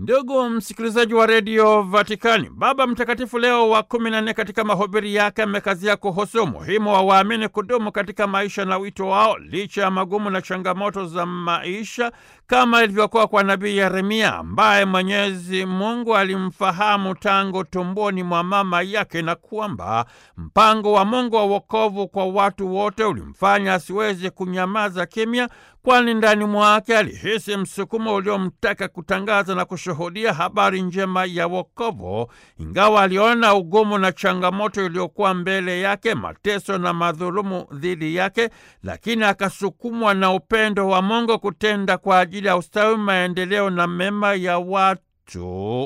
Ndugu msikilizaji wa redio Vatikani, Baba Mtakatifu Leo wa kumi na nne katika mahubiri yake amekazia kuhusu umuhimu wa waamini kudumu katika maisha na wito wao licha ya magumu na changamoto za maisha, kama ilivyokuwa kwa nabii Yeremia ambaye Mwenyezi Mungu alimfahamu tangu tumboni mwa mama yake, na kwamba mpango wa Mungu wa wokovu kwa watu wote ulimfanya asiweze kunyamaza kimya kwani ndani mwake alihisi msukumo uliomtaka kutangaza na kushuhudia habari njema ya wokovu, ingawa aliona ugumu na changamoto iliyokuwa mbele yake, mateso na madhulumu dhidi yake, lakini akasukumwa na upendo wa Mungu kutenda kwa ajili ya ustawi, maendeleo na mema ya watu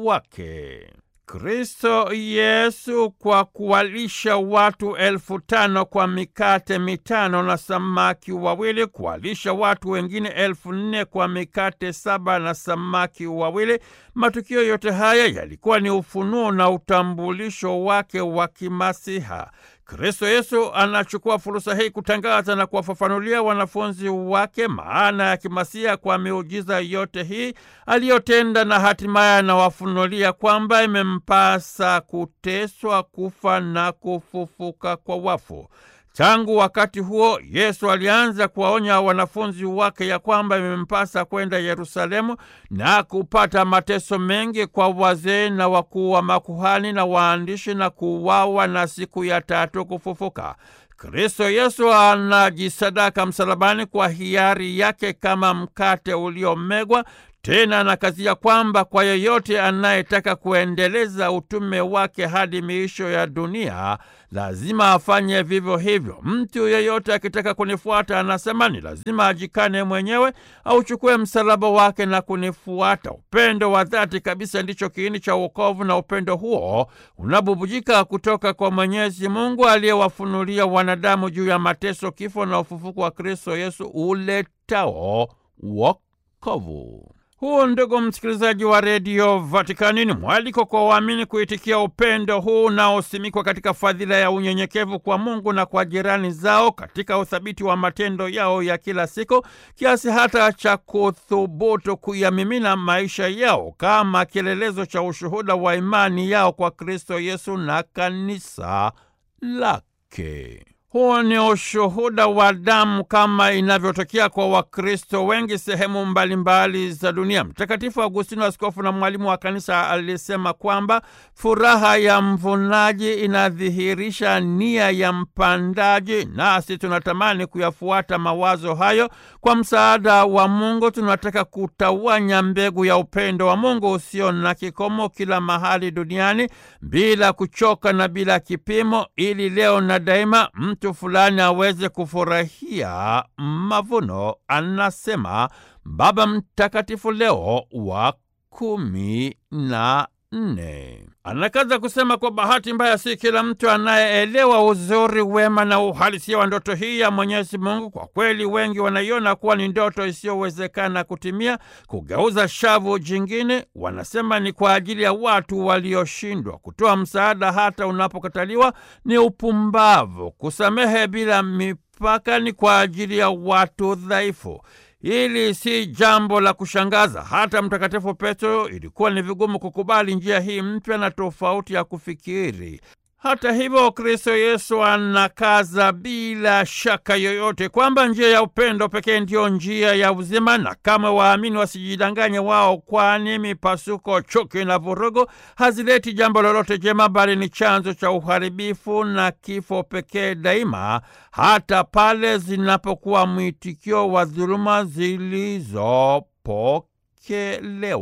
wake. Kristo Yesu kwa kuwalisha watu elfu tano kwa mikate mitano na samaki wawili, kuwalisha watu wengine elfu nne kwa mikate saba na samaki wawili. Matukio yote haya yalikuwa ni ufunuo na utambulisho wake wa kimasiha. Kristo Yesu anachukua fursa hii kutangaza na kuwafafanulia wanafunzi wake maana ya kimasiha kwa miujiza yote hii aliyotenda, na hatimaye anawafunulia kwamba imempasa kuteswa, kufa na kufufuka kwa wafu. Tangu wakati huo Yesu alianza kuwaonya wanafunzi wake ya kwamba imempasa kwenda Yerusalemu na kupata mateso mengi kwa wazee na wakuu wa makuhani na waandishi na kuuawa na siku ya tatu kufufuka. Kristo Yesu anajisadaka msalabani kwa hiari yake kama mkate uliomegwa. Tena anakazia kwamba kwa yeyote anayetaka kuendeleza utume wake hadi miisho ya dunia lazima afanye vivyo hivyo. Mtu yeyote akitaka kunifuata, anasema ni lazima ajikane mwenyewe, auchukue msalaba wake na kunifuata. Upendo wa dhati kabisa ndicho kiini cha wokovu, na upendo huo unabubujika kutoka kwa Mwenyezi Mungu aliyewafunulia wanadamu juu ya mateso, kifo na ufufuko wa Kristo Yesu uletao wokovu. Huu, ndugu msikilizaji wa redio Vatikani, ni mwaliko kwa waamini kuitikia upendo huu unaosimikwa katika fadhila ya unyenyekevu kwa Mungu na kwa jirani zao, katika uthabiti wa matendo yao ya kila siku, kiasi hata cha kuthubutu kuyamimina maisha yao kama kielelezo cha ushuhuda wa imani yao kwa Kristo Yesu na kanisa lake. Huu ni ushuhuda wa damu kama inavyotokea kwa Wakristo wengi sehemu mbalimbali za dunia. Mtakatifu Agustino, askofu na mwalimu wa kanisa, alisema kwamba furaha ya mvunaji inadhihirisha nia ya mpandaji, nasi tunatamani kuyafuata mawazo hayo. Kwa msaada wa Mungu, tunataka kutawanya mbegu ya upendo wa Mungu usio na kikomo kila mahali duniani bila kuchoka na bila kipimo, ili leo na daima mtu fulani aweze kufurahia mavuno, anasema Baba Mtakatifu Leo wa kumi na nne. Anakaza kusema kwa bahati mbaya, si kila mtu anayeelewa uzuri, wema na uhalisia wa ndoto hii ya Mwenyezi Mungu. Kwa kweli, wengi wanaiona kuwa ni ndoto isiyowezekana kutimia. Kugeuza shavu jingine, wanasema ni kwa ajili ya watu walioshindwa. Kutoa msaada hata unapokataliwa ni upumbavu. Kusamehe bila mipaka ni kwa ajili ya watu dhaifu. Hili si jambo la kushangaza. Hata Mtakatifu Petro ilikuwa ni vigumu kukubali njia hii mpya na tofauti ya kufikiri. Hata hivyo, Kristo Yesu anakaza bila shaka yoyote kwamba njia ya upendo pekee ndiyo njia ya uzima, na kama waamini wasijidanganye wao, kwani mipasuko, chuki na vurugu hazileti jambo lolote jema, bali ni chanzo cha uharibifu na kifo pekee daima, hata pale zinapokuwa mwitikio wa dhuluma zilizopokelewa.